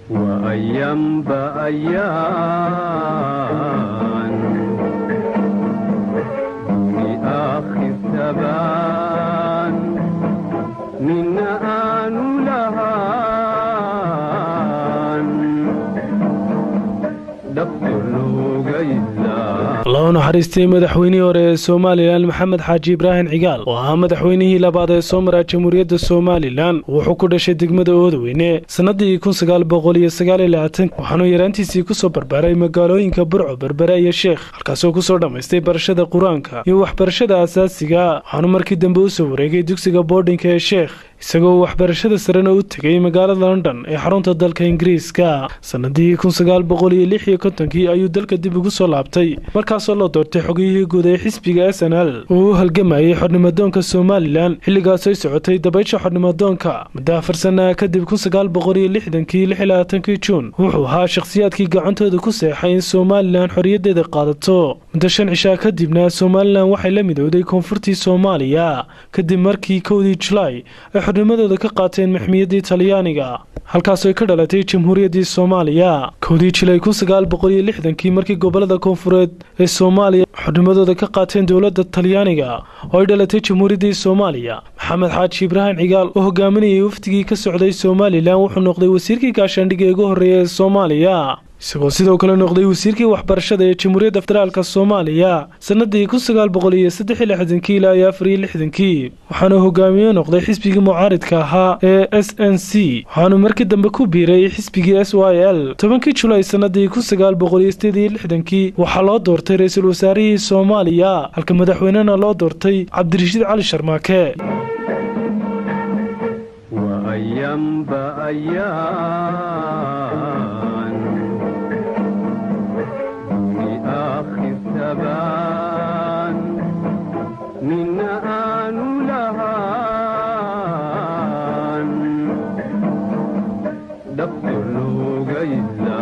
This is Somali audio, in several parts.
وأيام بأيام في آخر ثبان من آن لهان دفتر لغيلا loo naxariistay madaxweynihii hore ee somalilan maxamed xaaji ibraahim cigaal oo ahaa madaxweynihii labaad ee soo maraa jamhuuriyadda somalilan wuxuu ku dhashay degmada oodaweyne sannadii kun sagaal boqol iyo sagaal iyo labaatan waxaanuu yaraantiisii kusoo barbaaray magaalooyinka burco berbere iyo sheekh halkaasoo kusoo dhammaystay barashada qur-aanka iyo waxbarashada asaasiga waxaanu markii dambe usoo wareegay dugsiga boardinka ee sheekh isagoo waxbarashada sarena u tegay magaalada london ee xarunta dalka ingiriiska sannadii kun sagaal boqol iyo lix iyo kontonkii ayuu dalka dib ugu soo laabtay markaasoo loo doortay xogiyihii guud ee xisbiga s n l uu u halgamayay xornimadoonka somalilan xilligaasooy socotay dabaysha xornimadoonka muddo afar sana kadib kun sagaal boqol iyo lixdankii lix iyo labaatankii juun wuxuu ahaa shakhsiyaadkii gacantooda ku seexay in somalilan xorriyadeeda qaadato muddo shan cishaa kadibna somalilan waxay la midowday koonfurtii soomaaliya kadib markii kowdii julaay ay xornimadooda ka qaateen maxmiyadii talyaaniga halkaasoo ka dhalatay jamhuuriyaddii soomaaliya kowdii jilay kun sagaal boqol iyo lixdankii markii gobolada koonfureed ee soomaaliya xornimadooda ka qaateen dowladda talyaaniga oo ay dhalatay jamhuuriyaddii soomaaliya maxamed xaaji ibraahim cigaal oo hogaaminayay wafdigii ka socday somalilan wuxuu noqday wasiirkii gaashaandhigga ee ugu horreeya ee soomaaliya isagoo sidoo kale noqday wasiirkii waxbarashada ee jamhuuriyadda federaalka soomaaliya sannadii kun sagaal boqol iyo saddex iyo lixdankii ilaa iyo afar iyo lixdankii waxaana hogaamiye noqday xisbigii mucaaridka ahaa ee s n c waxaanu markii dambe ku biiray xisbigii s y l tobankii julaay sannadii kun sagaal boqol iyo sideed iyo lixdankii waxaa loo doortay ra-iisul wasaarihii soomaaliya halka madaxweynena loo doortay cabdirashiid cali sharmaake وأيام بأيام في آخر ثبان من آن لهان دفتر لغيلا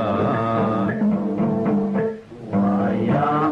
وأيام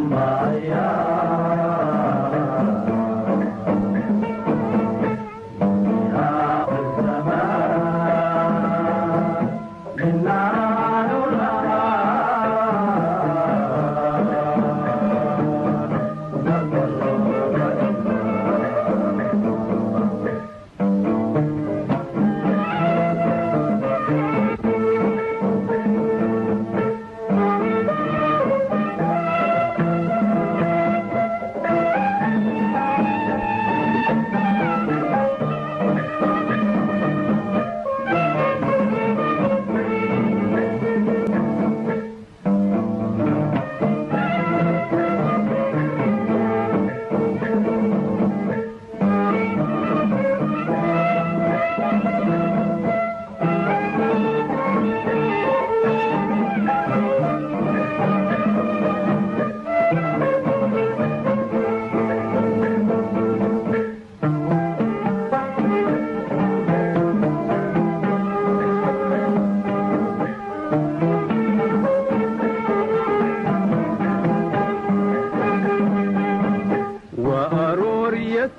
وأرور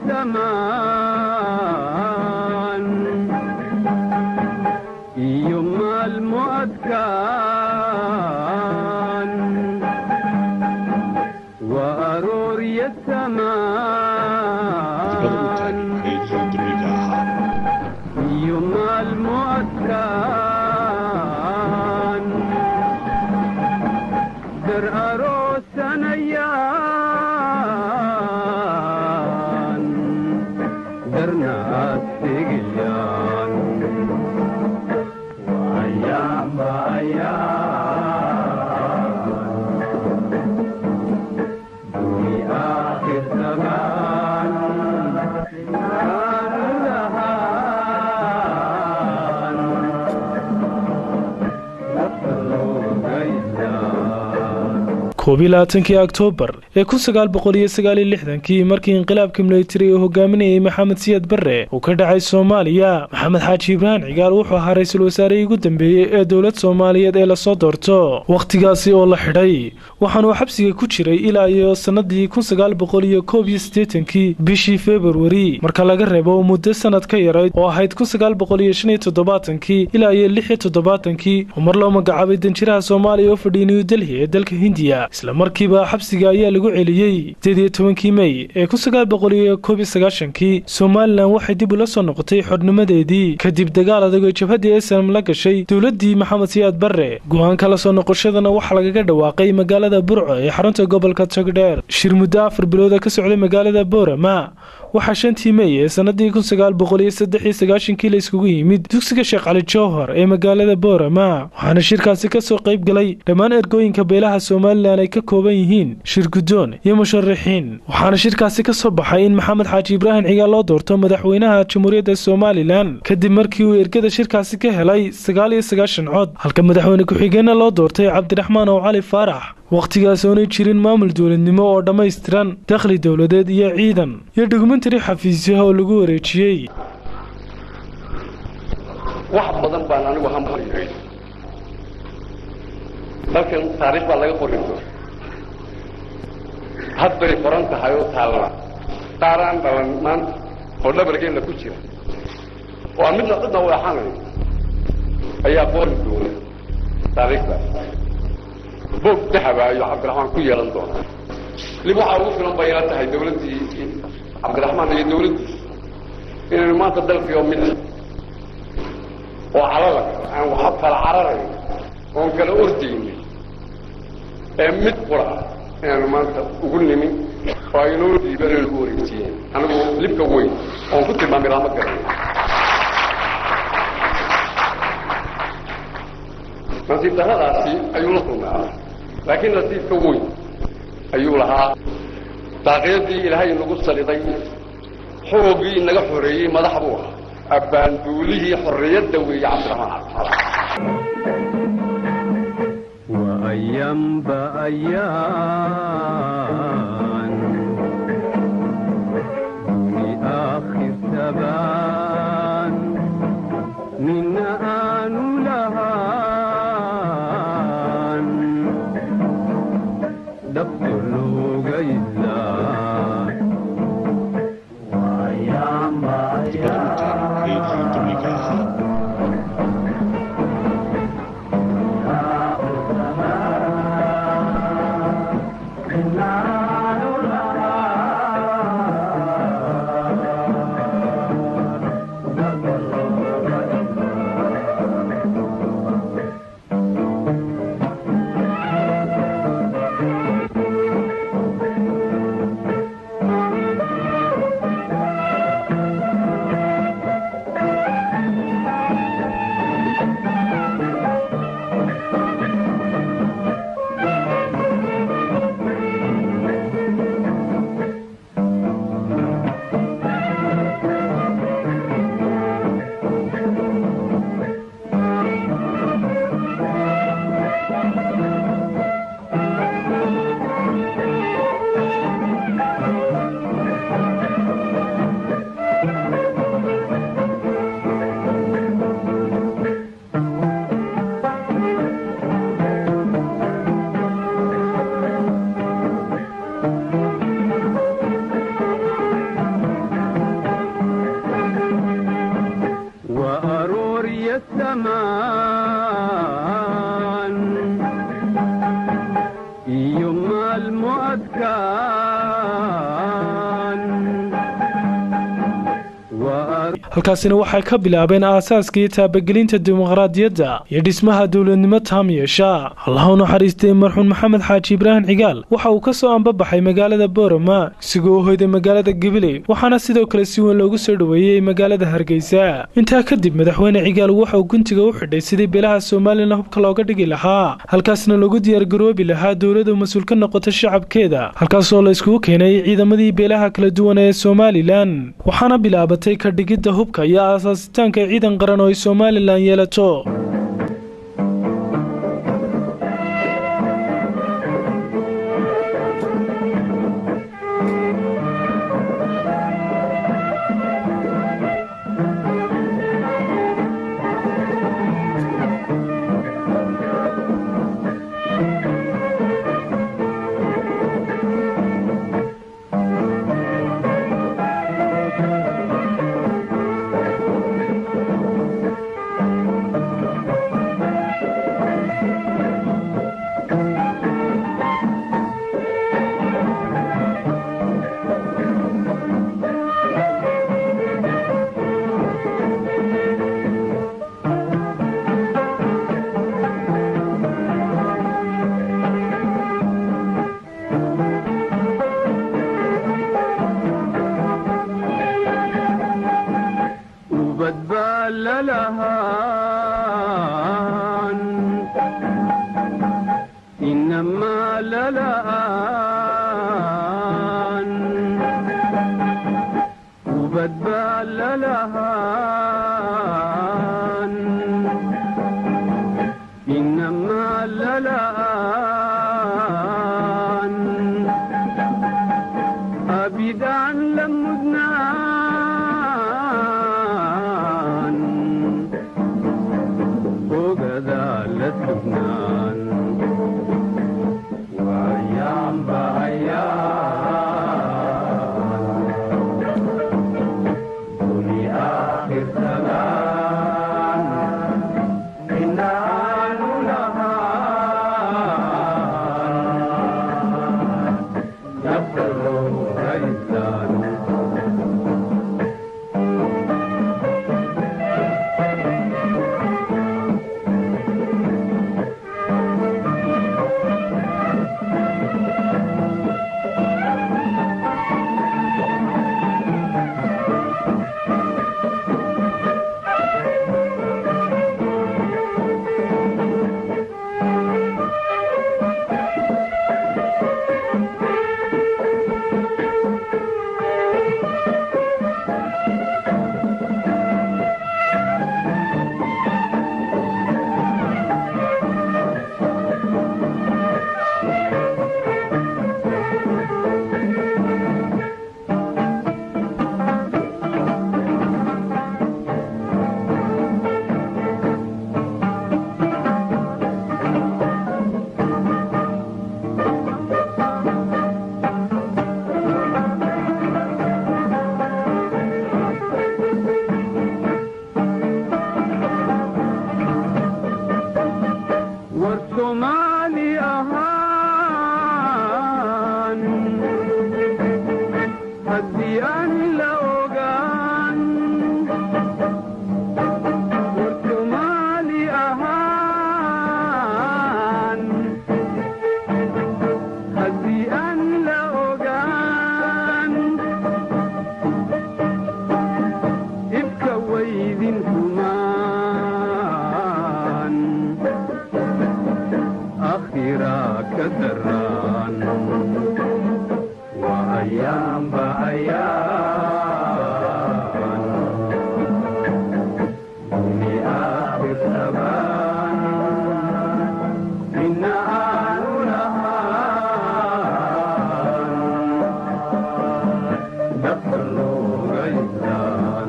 الثمان يوم المؤذكان وأرور الثمان يوم المؤذكان در أروسن أيان در ناس تقيان وأيام بأيام في آخر زمان كان لهان نفلو غيلان koob iyo labaatankii oktoobar ee kun sagaal boqol iyo sagaal iyo lixdankii markii inqilaabka militari uu hogaaminayay maxamed siyaad barre uu ka dhacay soomaaliya maxamed xaaji ibraahim cigaal wuxuu ahaa ra-iisul wasaarihii ugu dambeeyey ee dowlad soomaaliyeed ee lasoo doorto wakhtigaasi oo la xidhay waxaanuu xabsiga ku jiray ilaa iyo sannadii kun sagaal boqol iyo koob iyo siddeetankii bishii februari marka laga reebo muddo sanad ka yarayd oo ahayd kun sagaal boqol iyo shan iyo toddobaatankii ilaa iyo lix iyo toddobaatankii oo mar loo magacaabay danjiraha soomaaliya oo fadhiyay new delhi ee dalka hindiya isla markiiba xabsiga ayaa lagu celiyey sideed iyo tobankii mey ee kun sagaal boqol iyo koob iyo sagaashankii somalilan waxay dib ula soo noqotay xornimadeedii kadib dagaal adag oo jabhaddii snm la gashay dowladdii maxamed siyaad barre go-aanka la soo noqoshadana waxaa lagaga dhawaaqay magaalada burco ee xarunta gobolka togdheer shir muddo afar bilooda ka socday magaalada boorama waxaa shantii mey ee sannadii kun sagaal boqol iyo saddex iyo sagaashankii la iskugu yimid dugsiga sheekh cali jowhar ee magaalada boorama waxaana shirkaasi ka soo qayb galay dhammaan ergooyinka beelaha somalilan ay ka kooban yihiin shir guddoon iyo musharaxiin waxaana shirkaasi ka soo baxay in maxamed xaaji ibraahim cigaal loo doorto madaxweynaha jamhuuriyadda somalilan kadib markii uu ergada shirkaasi ka helay sagaal iyo sagaashan cod halka madaxweyne ku-xigeenna loo doortay cabdiraxmaan ow cali faarax wakhtigaas oonay jirin maamul dowladnimo oo dhammaystiran dakhli dowladeed iyo ciidan iyo dokumentari xafiisyaha oo lagu wareejiyey wax badan baan anigu hambalyahay dalkan taariikh baa laga qori doona had bay qoran tahay oo taalla qaaraan dhalan maanta oo dhabargeenna ku jira oo aan midna cidna u axanayo ayaa qori doona taariikhdaas boog dahaba ayuu cabdiraxmaan ku yeelan doonaa lib waxaa ugu filan bay ila tahay dawladdii cabdiraxmaan iyo dawladdiisa inaynu maanta dalkii oo mid oo calala aan waxa kala cararayn oon kala ordaynin ee mid qura inaanu maanta ugu nimin oo ay inoo dhiiban ay nagu wareejiyeen anigu libka weyn oon ku tilmaamay lama garanay nasiib darradaasi ayuu la kulmaa laakiin nasiibka weyn ayuu lahaa daaqyadii ilaahay nagu saliday xoogii inaga xoreeyey madax buu ahaa abbaanduulihii xorriyadda weeye cabdiraxmaan cabdisalaam وأيام بأيام دوني آخر ثبان من آن لهان دفتر لوغ إلا وأيام بأيام وأرور الثمان يوم المؤذكان وأرور halkaasina waxay ka bilaabeen aasaaskii taabagelinta dimuqraadiyadda iyo dhismaha dowladnimo taam yeesha allah u naxariistay marxuun maxamed xaaji ibraahim cigaal waxa uu ka soo ambabaxay magaalada boorama isagoo u hoyday magaalada gabiley waxaana sidoo kale si weyn loogu soo dhoweeyey magaalada hargeysa intaa kadib madaxweyne cigaal waxa uu guntiga u xidhay sidii beelaha somalilan hubka looga dhigi lahaa halkaasna loogu diyaargaroobi lahaa dowladda mas-uul ka noqota shacabkeeda halkaasoo la iskugu keenay ciidamadii beelaha kala duwan ee somalilan waxaana bilaabatay ka dhigidda hubka iyo aasaasitaanka ciidan qaran oo ay somalilan yeelato إنما للآن أبدا لمدنان وكذا لسبنان وأيام بأيام دنيا آخر زمان إنا نلهان نفر غيثان والصومالي أهان هدي أن لوغان والصومالي أهان هدي أن لوغان ابكى ويذن كمان أخيرا كدران وأيام بأيام دني آخر زمان إن آل نهار دخل غيثان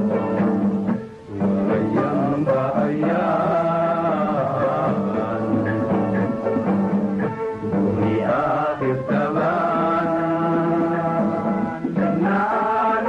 وأيام بأيام دني آخر زمان نال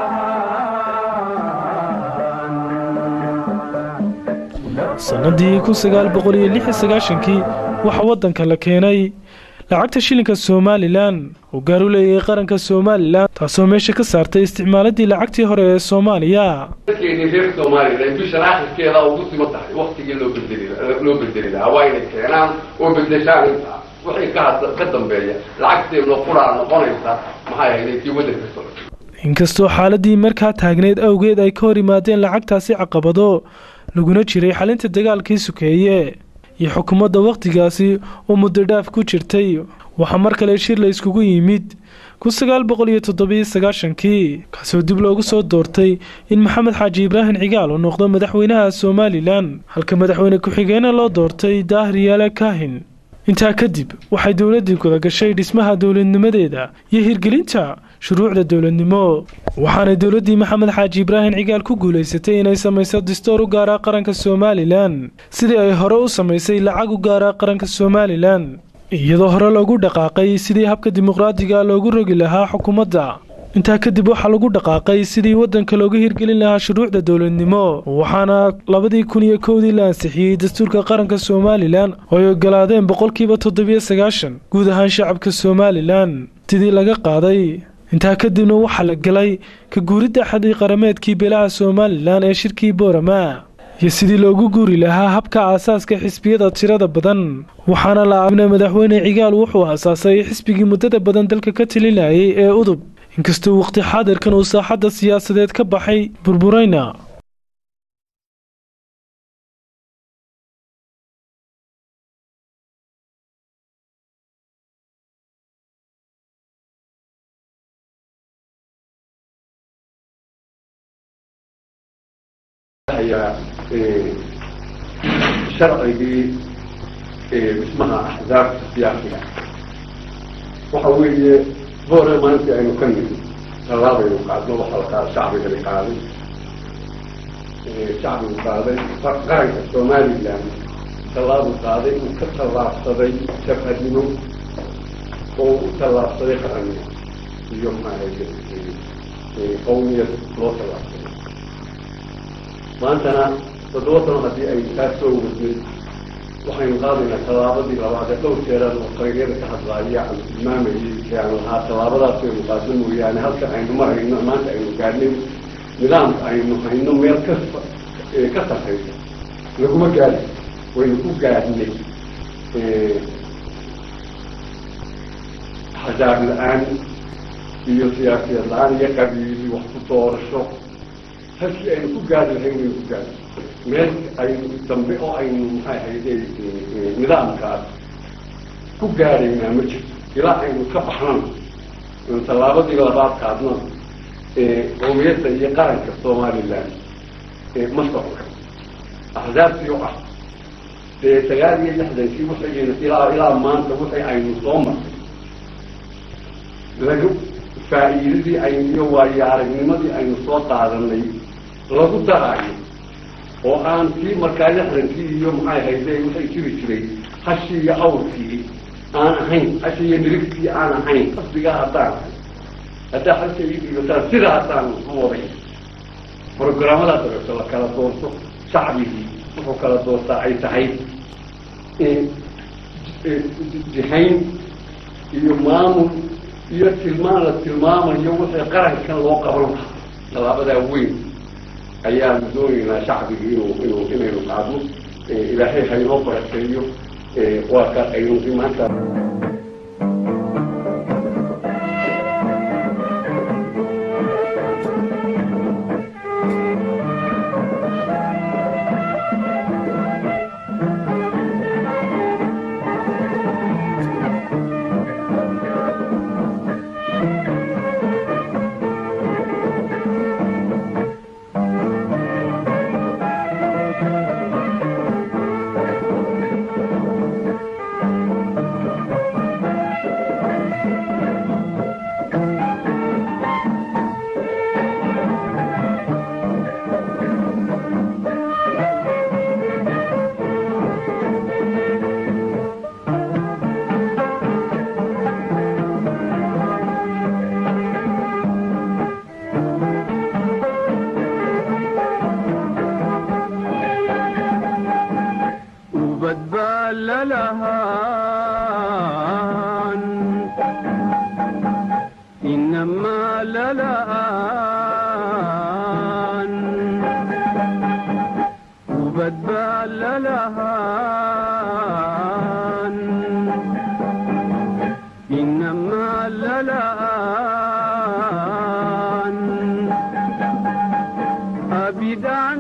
لهان sannadii kun sagaal boqol iyo lix iyo sagaashankii waxaa waddanka la keenay lacagta shilinka somalilan oo gaar u leeyahay qaranka somalilan taasoo meesha ka saartay isticmaaladii lacagtii hore ee soomaaliya dadkeeni reer somalilan bishan akhirkeeda ugu sima tahay waktigii loo bedeli loo bedeli lahaa waa inay keenaan oo bedeshaan intaa wixii ka had ka dambeeya lacagteena quraa noqonaysa maxay ahayd tii waddanka socotay inkastoo xaaladii markaa taagneyd awgeed ay ka hor yimaadeen lacagtaasi caqabado laguna jiray xalinta dagaalkii sukeeye iyo xukuumadda wakhtigaasi oo muddo dhaaf ku jirtay waxaa mar kale shir la iskugu yimid kun sagaal boqol iyo toddobiyo sagaashankii kaasoo dib loogu soo doortay in maxamed xaaji ibraahim cigaal uu noqdo madaxweynaha somalilan halka madaxweyne ku-xigeenna loo doortay daahir yaale kaahin intaa kadib waxay dowladdii guda gashay dhismaha dowladnimadeeda iyo hirgelinta shuruucda dowladnimo waxaanay dowladdii maxamed xaaji ibraahim cigaal ku guulaysatay inay samayso distoor u gaara qaranka somalilan sidii ay hore u samaysay lacag u gaara qaranka somalilan iyadoo hore loogu dhaqaaqay sidii habka dimuqraadiga loogu rogi lahaa xukuumadda intaa kadib waxaa lagu dhaqaaqay sidii waddanka looga hirgelin lahaa shuruucda dowladnimo waxaana labadii kun iyo kowdii la ansixiyey dastuurka qaranka somalilan oo ay ogolaadeen boqolkiiba toddobiyo sagaashan guud ahaan shacabka somalilan sidii laga qaaday intaa kadibna waxaa la galay ka guuridda xadii qarameedkii beelaha somalilan ee shirkii boorama iyo sidii loogu guuri lahaa habka aasaaska xisbiyada tirada badan waxaana la aabna madaxweyne cigaal wuxuu aasaasay xisbigii muddada badan dalka ka talinayay ee udub inkastoo waqti xaadirkan uu saaxadda siyaasadeed ka baxay burburayna ayaa sharcigii dhismaha axzaabta siyaasiga waxa weeye boore maalintii aynu ka nimi tallaabaynu qaadno waxa la qaada shacbigani qaaday shacbigu qaaday qaranka somaliland tallaabuu qaaday uu ka tallaabsaday jabhadnimo oo u tallaabsaday qarannimo iyo maaragtay qawmiyad loo tallaabsaday maantana toddoba sano haddii ay kaa soo wadnay waxaynu qaadaynaa tallaabadii labaad ee dhowr jeeraan oo qaranyada ka hadlaaya aan tilmaamayay ee aan lahaa tallaabadaas aynu qaadno mooyaane halka aynu marayno maanta aynu gaadhnay nidaamka aynu hayno meel ka ka sarraysa laguma gaadi waynu ku gaadhnay xasaab la-aan iyo siyaasiyad la-aan iyo qabiili wax ku doorasho halkii aynu ku gaadi lahayn waynu ku gaadi meel aynu dambe oo aynu maxay ahayde nidaamkaas ku gaadhaynaa ma jirto ilaa aynu ka baxnano aynu tallaabadii labaad qaadno qowmiyadda iyo qaranka somaliland ma socka axzaabtii oo ah dee sagaal iyo lixdankii waxayna ilaa ilaa maanta wixii aynu soo marnay lagu faa'iidadii aynu iyo waayo aragnimadii aynu soo qaadanay lagu daraayo oo aan kii markaa lixdankii iyo maxay hayde waxay jiri jiray hashii iyo awrkii aan ahayn hashii iyo nirigtii aan ahayn qasbigaa haddaan ahay haddaa halka ii dhiibataan sidaa haddaan u waday programmada dabeeto la kala doorto shacbigii wuxuu kala doortaa ay tahay jihayn iyo maamul iyo tilmaan la tilmaamayo wixii qarankan loo qaban lahaa tallaabadaa weyn ayaanu doonaynaa shacbigi inuu inuu inaynu qaadno ilaahay haynoo barakeeyo waa ka aynu maanta للهان إنما للهان وبدبال للهان إنما للهان أبيد عن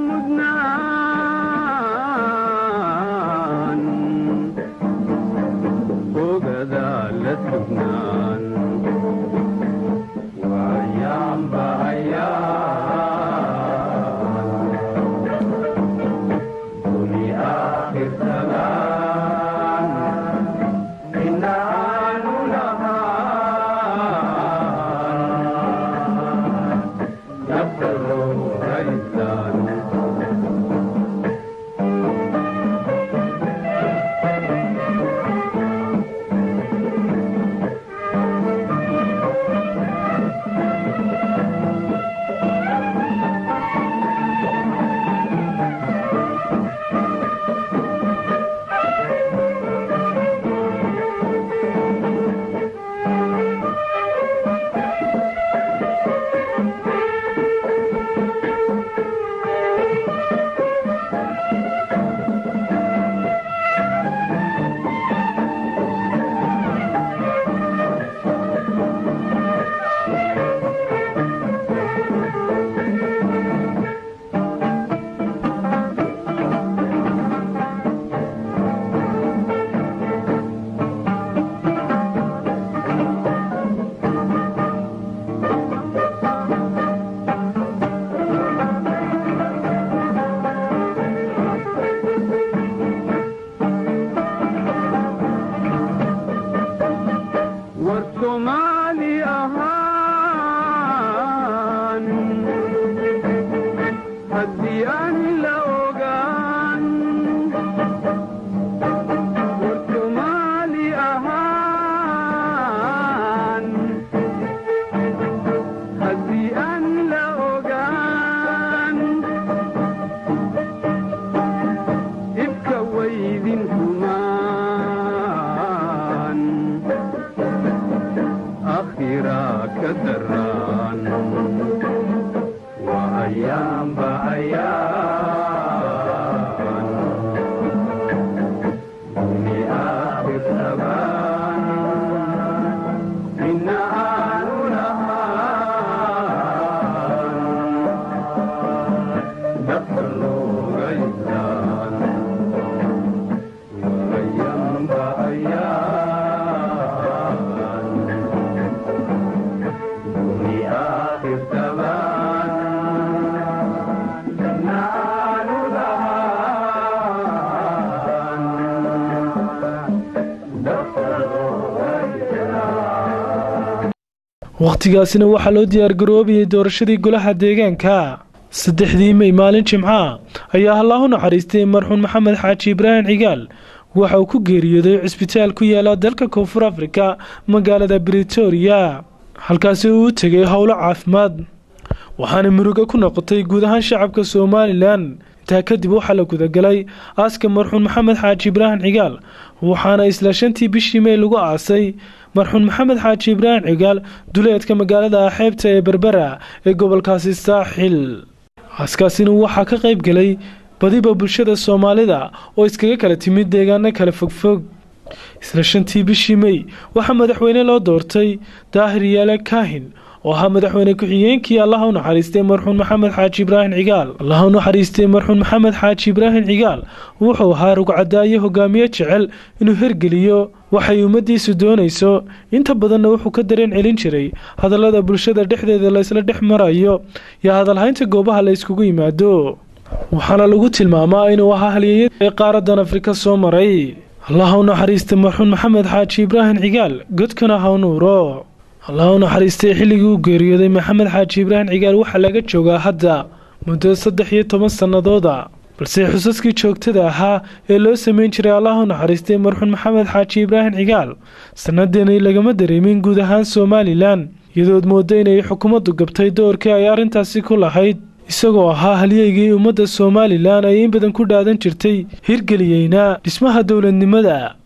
لمدنان وقذا لسبنان وأيام بأيام دنيا آخر زمان idinkumaan akhira ka daraan waa ayaanba ayaan duni aakhir tabaan mina aanu lahaan dhaqan looga yidaan waa ayaanba ayaan duni aakhir tabaan mina aanu lahaan dhaqan looga yidaan wakhtigaasina waxaa loo diyaargaroobayay doorashadii golaha deegaanka saddexdii mey maalin jimca ayaa allaahu naxariistay marxuun maxamed xaaji ibraahim cigaal waxa uu ku geeriyooday cisbitaal ku yaala dalka koonfur afrika magaalada britoria halkaasi uu u tegay howlo caafimaad waxaana murugo ku noqotay guud ahaan shacabka somalilan intaa kadib waxaa la gudagalay aaska marxuun maxamed xaaji ibraahim cigaal waxaana isla shantii bishii mey lagu aasay marxuun maxamed xaaji ibraahim cigaal duleedka magaalada xeebta ee berbera ee gobolkaasi saaxil aaskaasina waxaa ka qayb galay badiba bulshada soomaalida oo iskaga kala timid deegaano kala fogfog isla shantii bishii mey waxaa madaxweyne loo doortay daahir yaale kaahin oo ahaa madaxweyne ku-xigeenkii allaha u naxariistay marxuun maxamed xaaji ibraahim cigaal allaha u naxariistay marxuun maxamed xaaji ibraahim cigaal wuxuu ahaa rugcadaayo hogaamiye jecel inuu hergeliyo waxay ummaddiisu doonayso inta badanna wuxuu ka dareen celin jiray hadallada bulshada dhexdeeda laysla dhex marayo iyo hadalhaynta goobaha la yskugu yimaado waxaana lagu tilmaamaa inuu ahaa halyeeyada ee qaaradan afrika soo maray allaha u naxariista marxuun maxamed xaaji ibraahim cigaal godkana ha u nuuro allah u naxariistay xilligii uu geeriyooday maxamed xaaji ibraahim cigaal waxaa laga joogaa hadda muddo saddex iyo toban sannadooda balse xusaskii joogtada ahaa ee loo sameyn jiray allah u naxariistay marxuun maxamed xaaji ibraahim cigaal sannadeeni lagama dareemin guud ahaan somalilan iyadood mooda inay xukuumaddu gabtay doorkii ay arrintaasi ku lahayd isagoo ahaa halyeygii ummadda somalilan ay in badan ku dhaadan jirtay hirgeliyeyna dhismaha dowladnimada